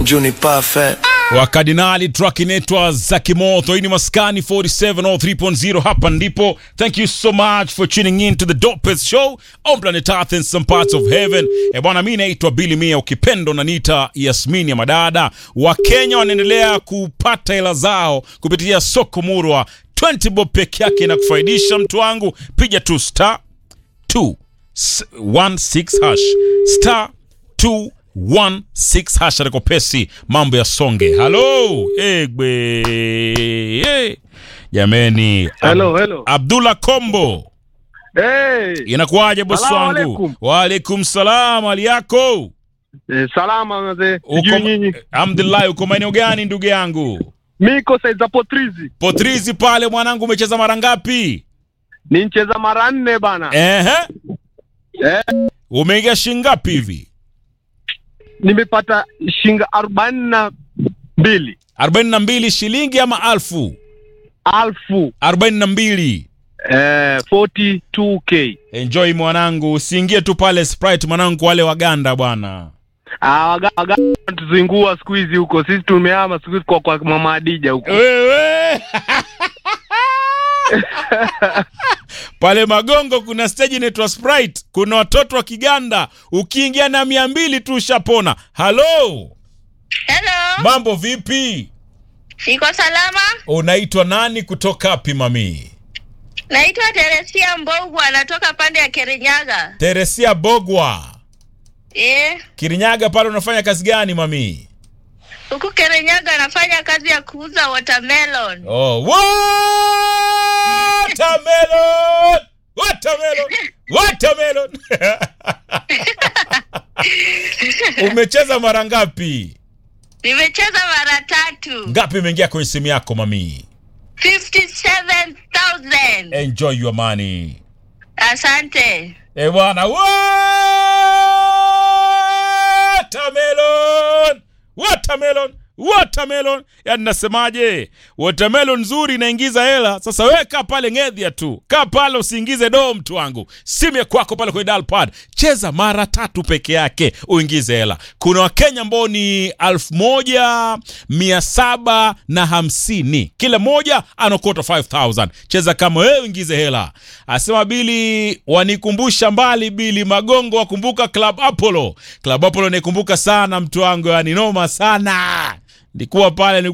Juni Parfait. wakardinali track inaitwa za kimoto hii ni maskani 4703.0 hapa ndipo thank you so much for tuning in to the dopest show on planet earth in some parts of heaven e bwana mi naitwa bili mia ukipendo na nita yasmini ya madada wakenya wanaendelea kupata hela zao kupitia soko murwa 20 bob peke yake na kufaidisha mtu wangu piga tu star 216 hash star 216 hash atakopesi mambo ya songe halo egbe hey. jameni Hello, hello. abdullah kombo Hey, inakuwaje bosi Salamu wangu alaikum. waalaikum salam hali yako eh, salama mzee. Uko- Sijui nyinyi. alhamdulillah uko maeneo gani ndugu yangu Miko saiza potrizi. potrizi pale mwanangu umecheza mara ngapi Ni ncheza mara nne bana. ehe Eh, umeingia shingapi hivi nimepata shinga arobaini na mbili 42 shilingi ama alfu alfu 42 eh, 42k. enjoy mwanangu usiingie tu pale sprite mwanangu wale waganda bwana Ah, waga, waga tuzingua siku hizi huko. Sisi tumehama siku hizi kwa kwa mama Adija huko. wewe pale magongo kuna stage inaitwa sprite kuna watoto wa kiganda ukiingia na mia mbili tu ushapona halo Hello, mambo vipi niko salama. unaitwa nani kutoka wapi mami Naitwa Teresia Mbogu, anatoka pande ya Kirinyaga. teresia bogwa Eh, kirinyaga pale unafanya kazi gani mami huku Kirinyaga anafanya kazi ya kuuza watermelon. oh. watermelon watermelon watermelon umecheza mara ngapi Nimecheza mara tatu. ngapi imeingia kwenye simu yako mami 57,000. enjoy your money Asante. e bwana watermelon watermelon watermelon yani nasemaje watermelon nzuri inaingiza hela sasa weka pale ngedhia tu kaa pale usiingize doo mtu wangu simu ya kwako pale kwenye dalpad cheza mara tatu peke yake uingize hela kuna wakenya ambao ni elfu moja mia saba na hamsini kila moja anakota 5000 cheza kama wewe uingize hela asema bili wanikumbusha mbali bili magongo wakumbuka club apollo club apollo naikumbuka sana mtu wangu yani noma sana nilikuwa pale